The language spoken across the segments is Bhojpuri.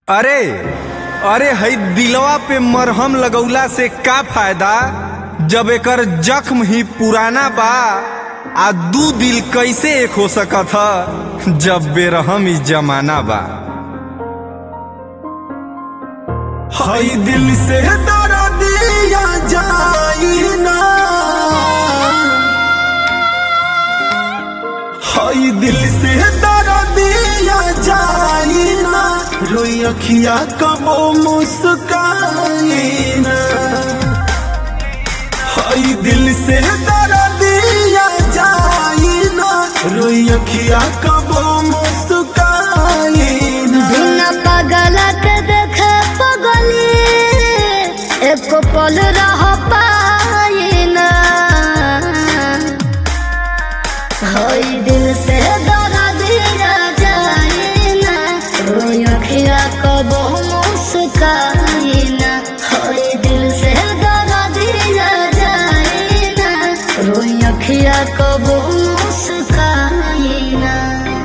अरे अरे हई दिलवा पे मरहम लगौला से का फायदा जब एकर जख्म ही पुराना बा आ दू दिल कैसे एक हो सकत ह जब बेरहम ही जमाना बा हई दिल से दरा दिया जाई ना हई दिल से दरा दिया जाई ना रोई अखिया कबो मुस्काई ना हई दिल से दरा दिया जाई ना रोई अखिया कबो मुस्काई ना बिना पागल के देखे पगली एक पल रह पाई ना हई दिल से दरा दिया जाए ना रोई अखिया कबो मुस्काई ना हई दिल से दरा दिया जाए ना रोई अखिया कबो मुस्काई ना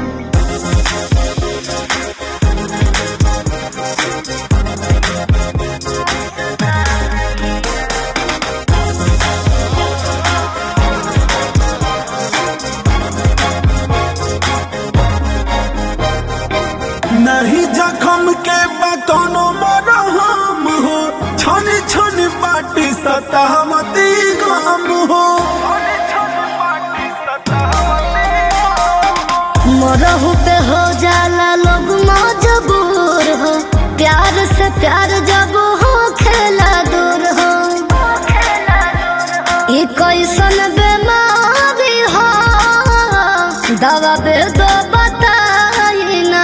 नहीं जखम के बा कोनो मरहम हो छन छन बाटी सतावती गम हो मरहू पे हो जाला लोग मजबूर हो प्यार से प्यार जब हो खेला दूर हो ई कैसन बीमारी हो दवा बे दो बताई ना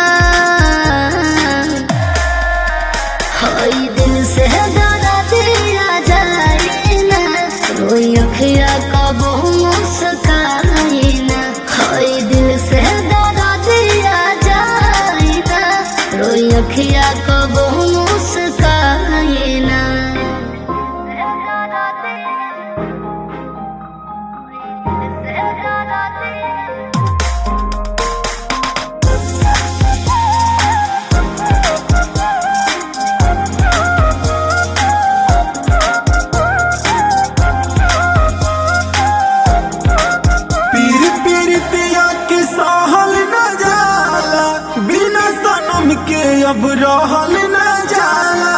हई दिल से डरा दिया जाए ना रोई अखिया कबो मुस्काई ना हई दिल से डरा दिया जाए ना रोई अखिया कबो मुस्काई ना पीर पीर पिया के सहल न जाला बिना सनम के अब रहल न जाला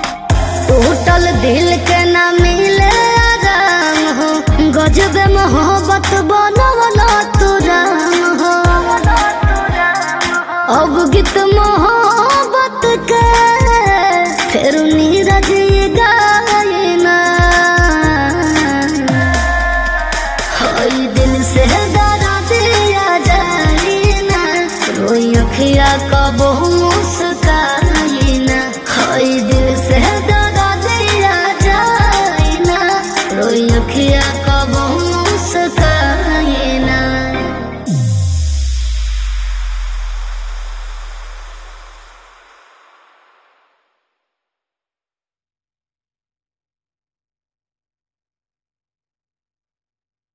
टूटल दिल के न मिले आराम हो गजब मोह